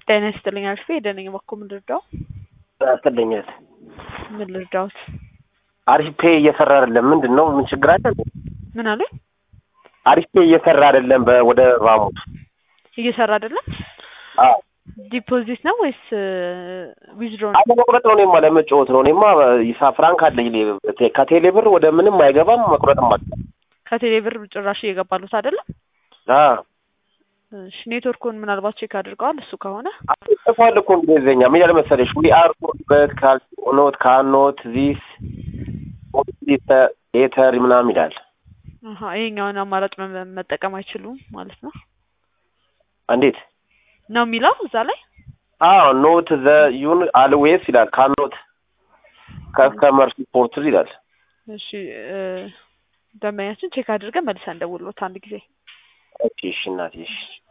ጤና ይስጥልኝ አልፌ ደነኝ በኩል ምን ልርዳው? ያስጥልኛል። ምን ልርዳውት? አሪፍ ፔ እየሰራ አይደለም። ምንድን ነው? ምን ችግር አለ? ምን አሉኝ? አሪፍ ፔ እየሰራ አይደለም። በ- ወደ ባሙድ እየሰራ አይደለም። አዎ ዲፖዚት ነው ወይስ ዊዝድሮ ነው? አለ መቁረጥ ነው። እኔማ ለመጫወት ነው። እኔማ ይሳ ፍራንክ አለኝ። እኔ ቴ- ከቴሌ ብር ወደ ምንም አይገባም። መቁረጥም አለ ከቴሌ ብር ጭራሽ እየገባሉት አይደለም። እሺ ኔትወርኩን ምናልባት ቼክ አድርገዋል። እሱ ከሆነ ጽፏል እኮ እንግሊዝኛ ምን ያለ መሰለሽ ዊ አር በት ካልኖት ካኖት ዚስ ኤተር ምናምን ይላል። አሀ ይሄኛውን አማራጭ መ- መጠቀም አይችሉም ማለት ነው እንዴት? ነው የሚለው እዛ ላይ አዎ ኖት ዘ ዩን አልዌስ ይላል። ካኖት ከስተመር ሲፖርት ይላል። እሺ እ፣ ደንበኛችን ቼክ አድርገን መልሰን እንደውልዎት አንድ ጊዜ ኦኬ እሺ እናቴ እሺ